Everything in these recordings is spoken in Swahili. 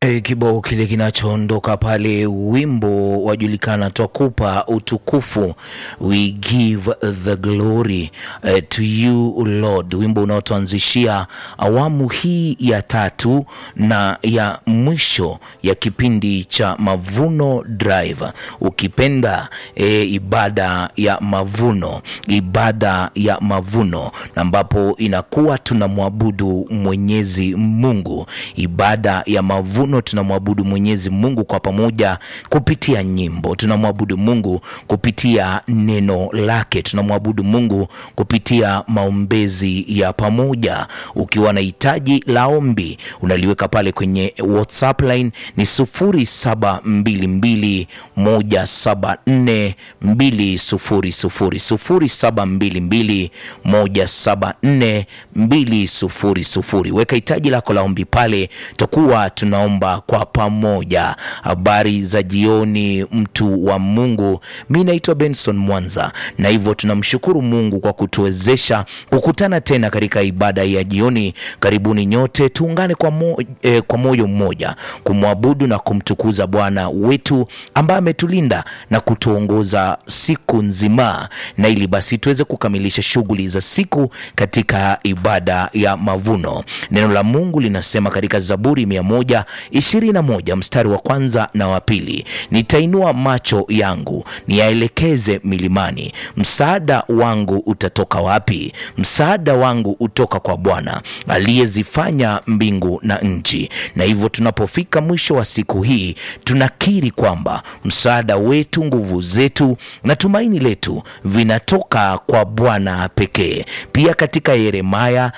E, kibao kile kinachoondoka pale, wimbo wajulikana, twakupa utukufu, we give the glory uh, to you Lord, wimbo unaotuanzishia awamu hii ya tatu na ya mwisho ya kipindi cha Mavuno Drive, ukipenda e, ibada ya mavuno, ibada ya mavuno, na ambapo inakuwa tunamwabudu Mwenyezi Mungu, ibada ya mavuno tunamwabudu Mwenyezi Mungu kwa pamoja kupitia nyimbo, tunamwabudu Mungu kupitia neno lake, tunamwabudu Mungu kupitia maombezi ya pamoja. Ukiwa na hitaji la ombi unaliweka pale kwenye WhatsApp line ni 0722174200 0722174200. Weka hitaji lako la ombi pale, tutakuwa tunaomba kwa pamoja. Habari za jioni, mtu wa Mungu. Mi naitwa Benson Mwanza, na hivyo tunamshukuru Mungu kwa kutuwezesha kukutana tena katika ibada ya jioni. Karibuni nyote, tuungane kwa, mo, eh, kwa moyo mmoja kumwabudu na kumtukuza Bwana wetu ambaye ametulinda na kutuongoza siku nzima, na ili basi tuweze kukamilisha shughuli za siku katika ibada ya mavuno. Neno la Mungu linasema katika Zaburi mia moja ishirini na moja mstari wa kwanza na wa pili, nitainua macho yangu niyaelekeze milimani, msaada wangu utatoka wapi? Msaada wangu utoka kwa Bwana aliyezifanya mbingu na nchi. Na hivyo tunapofika mwisho wa siku hii, tunakiri kwamba msaada wetu, nguvu zetu na tumaini letu vinatoka kwa Bwana pekee. Pia katika Yeremaya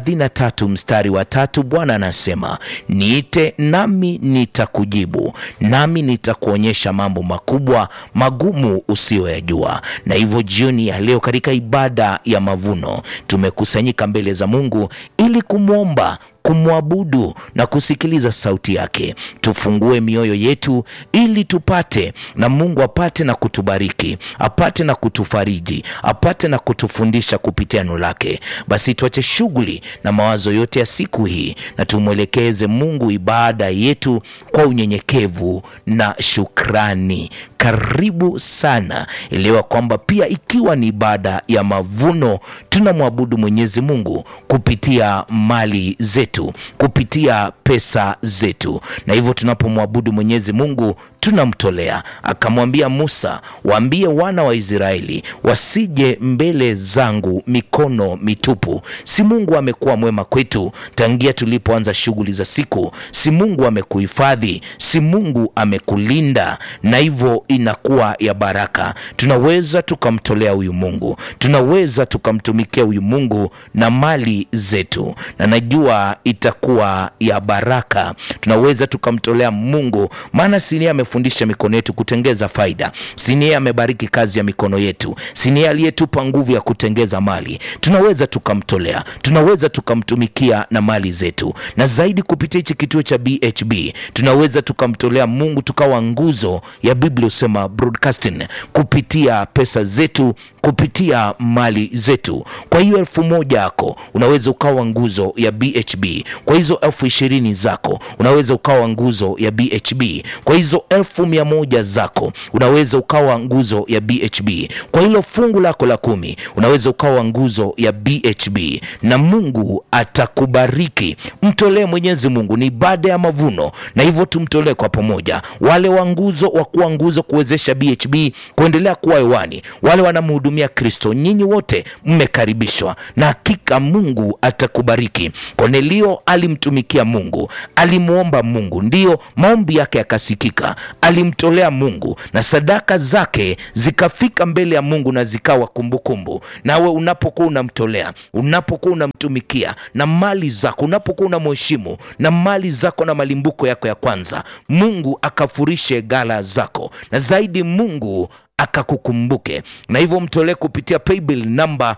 33 mstari wa tatu, Bwana anasema niite nami nitakujibu, nami nitakuonyesha mambo makubwa magumu usiyoyajua. Na hivyo jioni ya leo katika ibada ya mavuno tumekusanyika mbele za Mungu ili kumwomba kumwabudu na kusikiliza sauti yake. Tufungue mioyo yetu ili tupate na Mungu apate na kutubariki, apate na kutufariji, apate na kutufundisha kupitia neno lake. Basi tuache shughuli na mawazo yote ya siku hii na tumwelekeze Mungu ibada yetu kwa unyenyekevu na shukrani. Karibu sana. Elewa kwamba pia ikiwa ni ibada ya mavuno, tunamwabudu Mwenyezi Mungu kupitia mali zetu, kupitia pesa zetu, na hivyo tunapomwabudu Mwenyezi Mungu tunamtolea. Akamwambia Musa, waambie wana wa Israeli wasije mbele zangu mikono mitupu. Si Mungu amekuwa mwema kwetu tangia tulipoanza shughuli za siku? Si Mungu amekuhifadhi? Si Mungu amekulinda? Na hivyo inakuwa ya baraka. Tunaweza tukamtolea huyu Mungu, tunaweza tukamtumikia huyu Mungu na mali zetu, na najua itakuwa ya baraka. Tunaweza tukamtolea Mungu, maana si amefundisha mikono yetu kutengeza faida, si yeye amebariki kazi ya mikono yetu, si yeye aliyetupa nguvu ya kutengeza mali. Tunaweza tukamtolea, tunaweza tukamtumikia na mali zetu, na zaidi kupitia hichi kituo cha BHB tunaweza tukamtolea Mungu, tukawa nguzo ya Biblia husema broadcasting, kupitia pesa zetu, kupitia mali zetu. Kwa hiyo elfu moja yako unaweza ukawa nguzo ya BHB. Kwa hizo elfu ishirini zako unaweza ukawa nguzo ya BHB. Kwa hizo elfu mia moja zako unaweza ukawa nguzo ya BHB. Kwa hilo fungu lako la kumi unaweza ukawa nguzo ya BHB, na Mungu atakubariki. Mtolee Mwenyezi Mungu, ni ibada ya mavuno, na hivyo tumtolee kwa pamoja. Wale wa nguzo wa kuwa nguzo kuwezesha BHB kuendelea kuwa hewani, wale wanamhudumia Kristo, nyinyi wote mmekaribishwa, na hakika Mungu atakubariki. Kornelio alimtumikia Mungu, alimwomba Mungu, ndiyo maombi yake yakasikika, alimtolea Mungu na sadaka zake zikafika mbele ya Mungu na zikawa kumbukumbu. Nawe unapokuwa unamtolea, unapokuwa unamtumikia na mali zako, unapokuwa unamheshimu na mali zako na malimbuko yako ya kwanza, Mungu akafurishe gala zako, na zaidi Mungu akakukumbuke, na hivyo mtolee kupitia paybill namba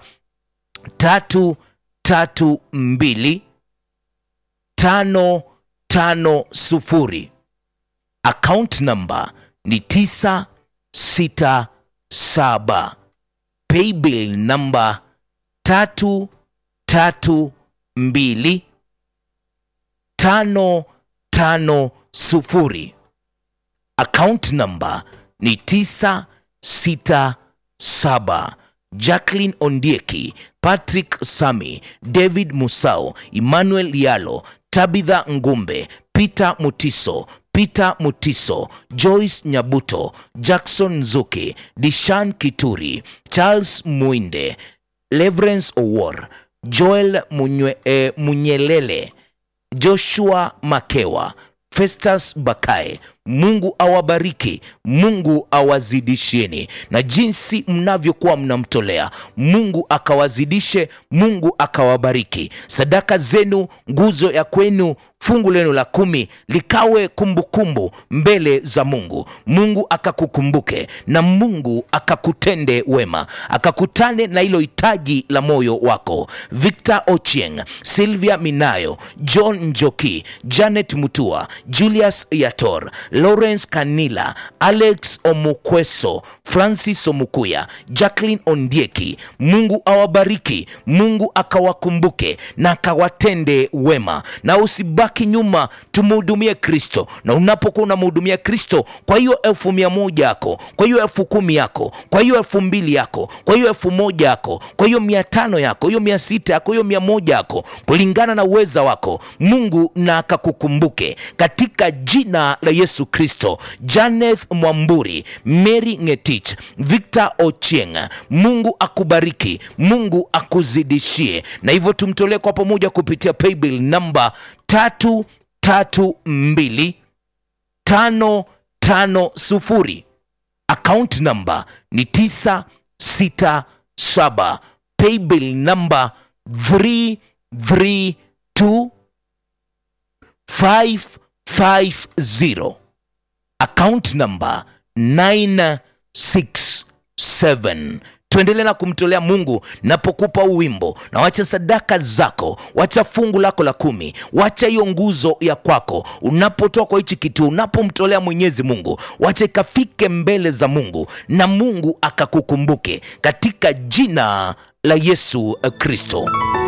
tatu tatu mbili tano tano sufuri account number ni tisa sita saba paybill namba tatu tatu mbili tano tano sufuri. Account number ni tisa sita saba. Jacqueline Ondieki, Patrick Sami, David Musau, Emmanuel Yalo, Tabitha Ngumbe, Peter Mutiso, Peter Mutiso, Joyce Nyabuto, Jackson Nzuki, Dishan Kituri, Charles Muinde, Leverance Owor, Joel Munywe, eh, Munyelele, Joshua Makewa, Festus Bakae. Mungu awabariki, Mungu awazidishieni, na jinsi mnavyokuwa mnamtolea Mungu akawazidishe, Mungu akawabariki. Sadaka zenu, nguzo ya kwenu, fungu lenu la kumi likawe kumbukumbu kumbu mbele za Mungu. Mungu akakukumbuke na Mungu akakutende wema, akakutane na hilo hitaji la moyo wako. Victor Ochieng, Sylvia Minayo, John Njoki, Janet Mutua, Julius Yator, Lawrence Kanila, Alex Omukweso, Francis Omukuya, Jacqueline Ondieki. Mungu awabariki, Mungu akawakumbuke na akawatende wema, na usibaki nyuma, tumhudumie Kristo. Na unapokuwa unamhudumia Kristo, kwa hiyo elfu mia moja yako, kwa hiyo elfu kumi yako, kwa hiyo elfu mbili yako, kwa hiyo elfu moja yako, kwa hiyo mia tano yako, hiyo mia sita yako, hiyo mia moja yako, kulingana na uweza wako, Mungu na akakukumbuke katika jina la Yesu Kristo. Janeth Mwamburi, Mary Ngetich, Victor Ochieng, Mungu akubariki, Mungu akuzidishie, na hivyo tumtolee kwa pamoja kupitia paybill namba tatu tatu mbili tano tano sufuri. Account namba ni tisa sita saba. Paybill namba 332 550 account number 967 tuendelee na kumtolea mungu napokupa uwimbo na wacha sadaka zako wacha fungu lako la kumi wacha hiyo nguzo ya kwako unapotoa kwa hichi kitu unapomtolea mwenyezi mungu wacha ikafike mbele za mungu na mungu akakukumbuke katika jina la yesu kristo